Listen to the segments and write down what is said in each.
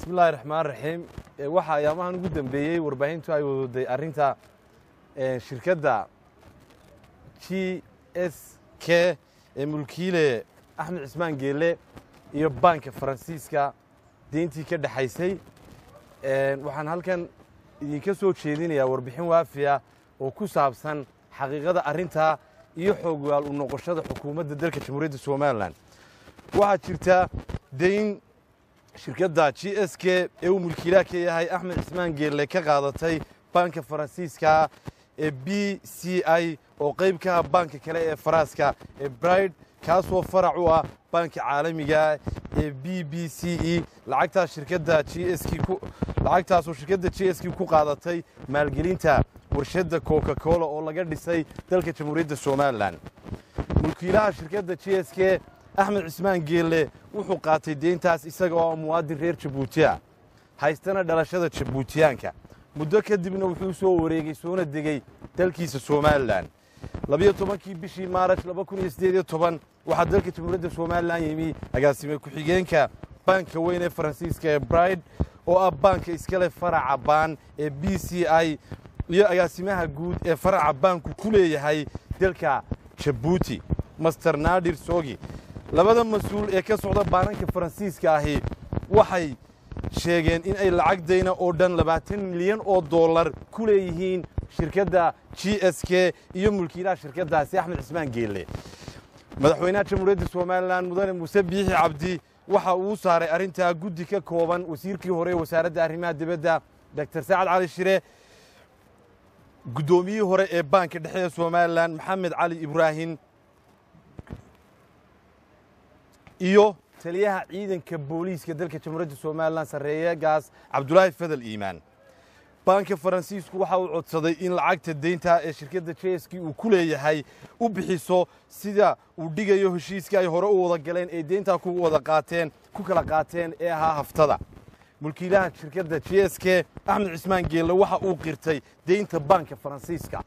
bismillahi raxmaan raxiim waxaa ayaamahan ugu dambeeyey warbaahintu ay wadaday arrinta shirkadda g s k ee mulkiile axmed cismaan geelle iyo baanka faransiiska deyntii ka dhexaysay waxaan halkan idinka soo jeedinayaa warbixin waafiya oo ku saabsan xaqiiqada arrintaa iyo xoogwaal u noqoshada xukuumadda dalka jamhuuriyadda somalilan waxaa jirta dayn shirkadda g s k ee uu mulkiilaha ka yahay axmed cismaan geelle ka qaadatay baanka faransiiska ee b c i oo qayb ka ah baanka kale ee faraaska ee bride kaasoo farac u ah baanka caalamiga ee b b c e lacagtaas shirkadda g s lacagtaasoo shirkadda g s k ku qaadatay maalgelinta warshadda coca cola oo laga dhisay dalka jamhuuriyadda somalilan mulkiilaha shirkadda g s k axmed cismaan geelle wuxuu qaatay deyntaas isaga oo muwaadin reer jabuuti ah haystana dhalashada jabuutiyaanka muddo kadibna wuxuu soo wareegey soona degey dalkiisa somalilan labiyo tobankii bishii maaraj laba kun iyo siddeed iyo toban waxaa dalka jamhuuriyadda somalilan yimi agaasime ku-xigeenka baanka weyn ee faransiiska ee bride oo ah baanka iskale faraca baan ee b c i iyo agaasimaha guud ee faraca baanku ku leeyahay dalka jabuuti master nadir sogi labada mas-uul ee ka socda baananka faransiiska ahi waxay sheegeen in ay lacag dayna oo dhan labaatan milyan oo dollar ku leeyihiin shirkadda g s k iyo mulkiilaha shirkaddaasi axmed cismaan geelle madaxweynaha jamhuuriyadda somalilan mudane muuse biixi cabdi waxa uu saaray arrintaa guddi ka kooban wasiirkii hore ee wasaaradda arrimaha dibadda doctor sacad cali shire guddoomiyihii hore ee baanka dhexe ee somalilan maxamed cali ibraahim iyo taliyaha ciidanka booliiska dalka jamhuuriyadda somalilan sarreeyegaas cabdulaahi fadal iimaan baanka faransiisku waxa uu codsaday in lacagta deynta ee shirkadda jeski uu ku leeyahay u bixiso sida uu dhigayo heshiiska ay hore u wada galeen ee deyntaa ku wada qaateen ku kala qaateen ee ahaa haftada mulkiilaha shirkadda g s k axmed cismaan geelle waxa uu qirtay deynta baanka faransiiska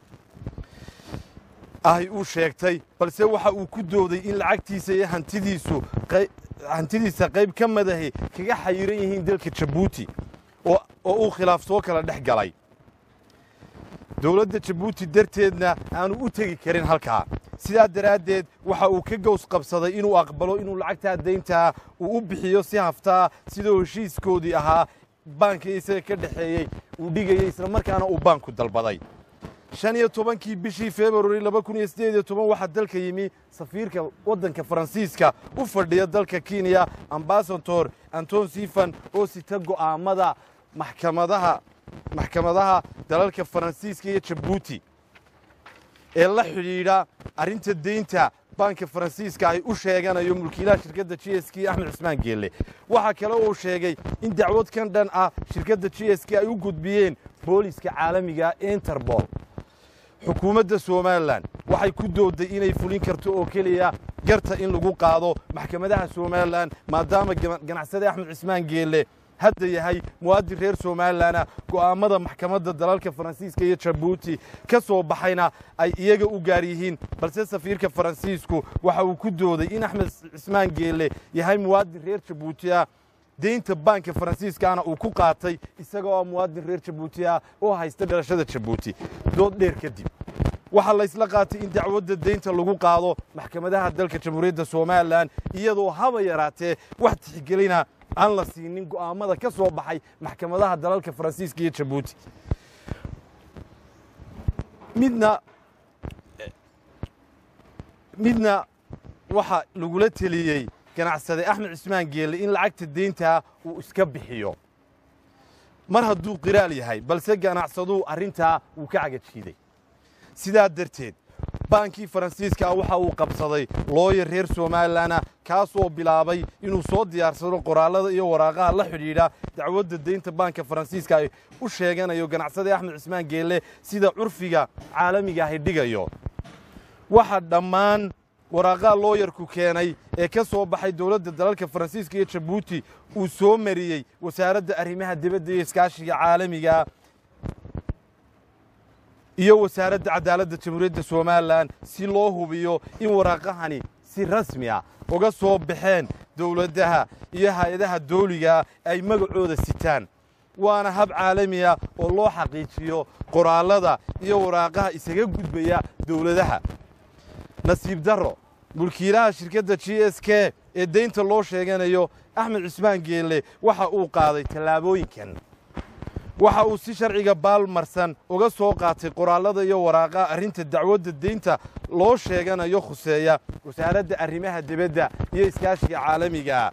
ahy uu sheegtay balse waxa uu ku dooday in lacagtiisa iyo hantidiisu hantidiisa qayb ka madahi kaga xayiran yihiin dalka jabuuti oo uu khilaaf soo kala dhex galay dowladda jabuuti darteedna aanu u tegi karin halkaa sidaa daraaddeed waxa uu ka gows qabsaday inuu aqbalo inuu lacagtaa dayntaa uu u bixiyo si haftaa sidoo heshiiskoodii ahaa baanka isaga ka dhexeeyey uu dhigayey isla markaana uu baanku dalbaday shan iyo tobankii bishii februari laba kun iyo siddeed iyo toban waxaa dalka yimi safiirka waddanka faransiiska u fadhiya dalka kenya ambasador anton sifan oo sita go'aamada maxkamadaha maxkamadaha dalalka faransiiska iyo jabuuti ee la xidhiidha arrinta deynta baanka faransiiska ay u sheeganayo mulkiilaha shirkadda g s k axmed cismaan geelle waxaa kale uu sheegay in dacwad kan dhan ah shirkadda g s k ay u gudbiyeen booliiska caalamiga interbol xukuumadda somalilan waxay ku dooday inay fulin karto oo keliya garta in lagu qaado maxkamadaha somalilan maadaama ganacsade axmed cismaan geelle hadda yahay muwaadin reer somalilana go'aammada maxkamadda dalalka faransiiska iyo jabuuti ka soo baxayna ay iyaga u gaar yihiin balse safiirka faransiisku waxa uu ku dooday in axmed cismaan geelle yahay muwaadin reer jabuuti ah deynta baanka faransiiskaana uu ku qaatay isagoo muwaadin reer jabuuti ah oo haysta dhalashada jabuuti dood dheer kadib waxaa laysla qaatay in dacwadda deynta lagu qaado maxkamadaha dalka jamhuuriyadda somalilan iyadoo haba yaraatee wax tixgelina aan la siinin go'aammada ka soo baxay maxkamadaha dalalka faransiiska iyo jabuuti midna midna waxa lagula teliyey ganacsade axmed cismaan geelle in lacagta deyntaa uu iska bixiyo mar hadduu qiraal yahay balse ganacsaduu arrintaa wuu ka cagajiiday sidaa darteed baankii faransiiska ah waxa uu qabsaday looyar reer somalilana kaasoo bilaabay inuu soo diyaarsado qoraallada iyo waraaqaha la xidhiidha dacwadda deynta baanka faransiiska ay u sheeganayo ganacsade axmed cismaan geelle sida curfiga caalamiga ahi dhigayo waxa dhammaan waraaqaha looyarku keenay ee ka soo baxay dowladda dalalka faransiiska iyo jabuuti uu soo mariyey wasaaradda arrimaha dibadda iyo iskaashiga caalamiga iyo wasaaradda cadaaladda jamhuuriyadda somalilan si loo hubiyo in waraaqahani si rasmi ah uga soo baxeen dowladdaha iyo hay-adaha dawligaa ay magacooda sitaan waana hab caalami ah oo loo xaqiijiyo qoraallada iyo waraaqaha isaga gudbaya dowladaha nasiib darro mulkiilaha shirkadda g s k ee deynta loo sheeganayo axmed cismaan geelle waxa uu qaaday tallaabooyinkan waxa uu si sharciga baalmarsan uga soo qaatay qoraallada iyo waraaqaha arrinta dacwadda deynta loo sheeganayo khuseeya wasaaradda arrimaha dibadda iyo iskaashiga caalamiga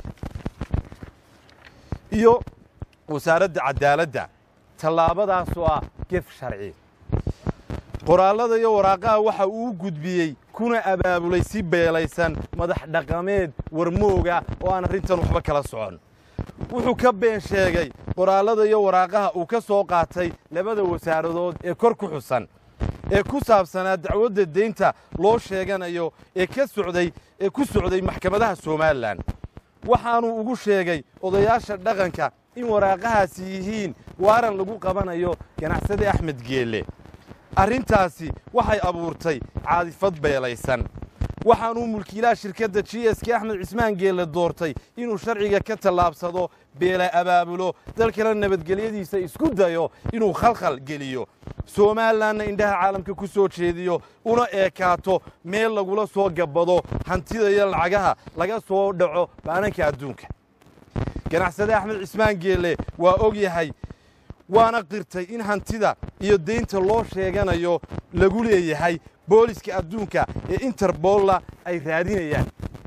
iyo wasaaradda cadaaladda tallaabadaasoo ah gef sharci qoraallada iyo waraaqaha waxa uu u gudbiyey kuna abaabulay si beelaysan madax dhaqameed warmooga oo aan arrintan waxba kala socon wuxuu ka been sheegay qoraallada iyo waraaqaha uu ka soo qaatay labada wasaaradood ee kor ku xusan ee ku saabsanaa dacwadda deynta loo sheeganayo ee ka socday ee ku socday maxkamadaha somalilan waxaanuu ugu sheegay odayaasha dhaqanka in waraaqahaasi yihiin waaran lagu qabanayo ganacsade axmed geelle arrintaasi waxay abuurtay caadifad beelaysan waxaanuu mulkiilaha shirkadda g s k axmed cismaan geelle doortay inuu sharciga ka tallaabsado beela abaabulo dalkana nabadgelyadiisa isku dayo inuu khalkhal geliyo somalilanna indhaha caalamka ku soo jeediyo una eekaato meel lagula soo gabbado hantida iyo lacagaha laga soo dhaco baananka adduunka ganacsade axmed cismaan geelle waa og yahay waana qirtay in hantida iyo deynta loo sheeganayo lagu leeyahay booliska adduunka ee interbolla ay raadinayaan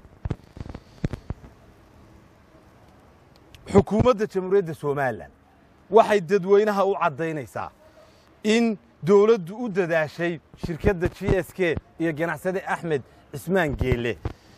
xukuumadda jamhuuriyadda somalilan waxay dadweynaha u caddaynaysaa in dowladdu u dadaashay shirkadda g s k iyo ganacsade axmed cismaan geelle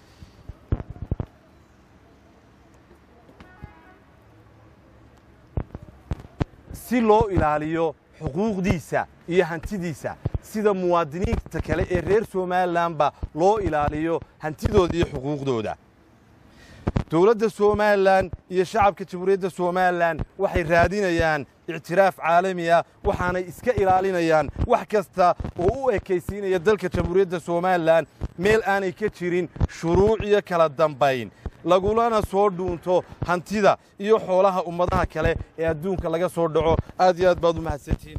si loo ilaaliyo xuquuqdiisa iyo hantidiisa sida muwaadiniinta kale ee reer somalilanba loo ilaaliyo hantidooda iyo xuquuqdooda dowladda somalilan iyo shacabka jamhuuriyadda somalilan waxay raadinayaan ictiraaf caalami ah waxaanay iska ilaalinayaan wax kasta oo u ekaysiinaya dalka jamhuuriyadda somalilan meel aanay ka jirin shuruuc iyo kala dambayn lagulana soo dhuunto hantida iyo xoolaha ummadaha kale ee adduunka laga soo dhaco aad iyo aad baad u mahadsantihiin